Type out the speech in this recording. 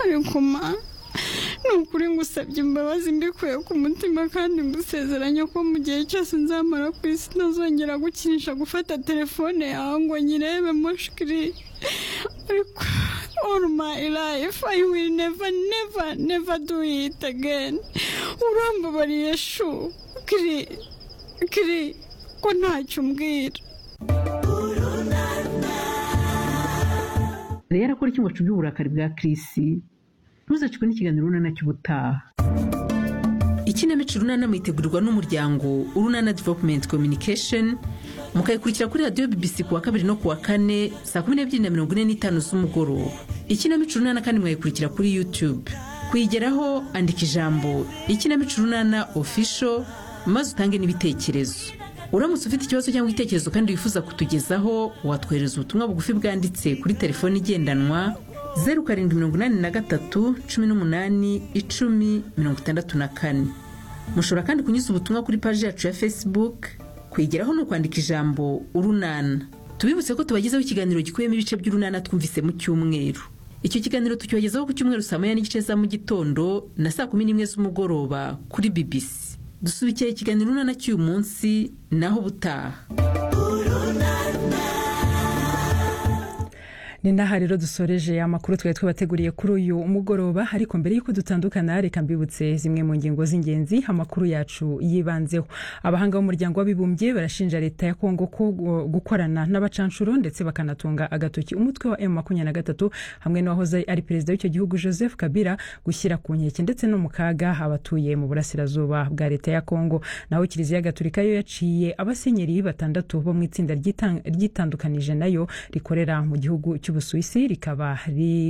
ariko ma ni ukuri ngusabye imbabazi mbikuye ku mutima kandi ngusezeranya ko mu gihe cyose nzamara ku isi ntazongera gukinisha gufata telefone yawe ngo nyirebe mushikiri ariko all my life I will never never never do it again urambabariye shu kiri kiri ko ntacyo umbwira rero akora icyumbacu by'uburakari bwa Chris ntuzacikwe n'ikiganiro urunana cy'ubutaha ikinamico urunana mwitegurirwa n'umuryango urunana developumenti communication mukayikurikira kuri radiyo bibisi ku wa kabiri no ku wa kane saa kumi n'ebyiri na mirongo ine n'itanu z'umugoroba ikinamico urunana kandi mwayikurikira kuri yutube kuyigeraho andika ijambo ikinamico urunana ofisho maze utange n'ibitekerezo uramutse ufite ikibazo cyangwa igitekerezo kandi wifuza kutugezaho watwohereza ubutumwa bugufi bwanditse kuri telefone igendanwa zeru karindwi mirongo inani na gatatu cumi n'umunani icumi mirongo itandatu na kane mushobora kandi kunyuza ubutumwa kuri paji yacu ya facebook kwigeraho ni ukwandika ijambo urunana tubibutse ko tubagezeho ikiganiro gikubiyemo ibice by'urunana twumvise mu cyumweru icyo kiganiro tucyogezaho ku cyumweru saa moya n'igice za mu gitondo na saa kumi n'imwe z'umugoroba kuri bbc dusubikira ikiganiro urunana cy'uyu munsi naho ubutaha ni n'aha rero dusoreje amakuru twari twabateguriye kuri uyu mugoroba ariko mbere y'uko dutandukana reka mbibutse zimwe mu ngingo z'ingenzi amakuru yacu yibanzeho abahanga b'umuryango w'abibumbye barashinja leta ya kongo ko gu- gukorana n'abacanshuro ndetse bakanatunga agatoki umutwe wa m makumyabiri na gatatu hamwe n'uwahoze ari perezida w'icyo gihugu joseph kabila gushyira ku nkeke ndetse no mu kaga abatuye mu burasirazuba bwa leta ya kongo naho kiliziya gatulika yo yaciye abasenyeri batandatu bo mu itsinda ryitang- ryitandukanije nayo rikorera mu gihugu cy'ubusuwisi rikaba ri-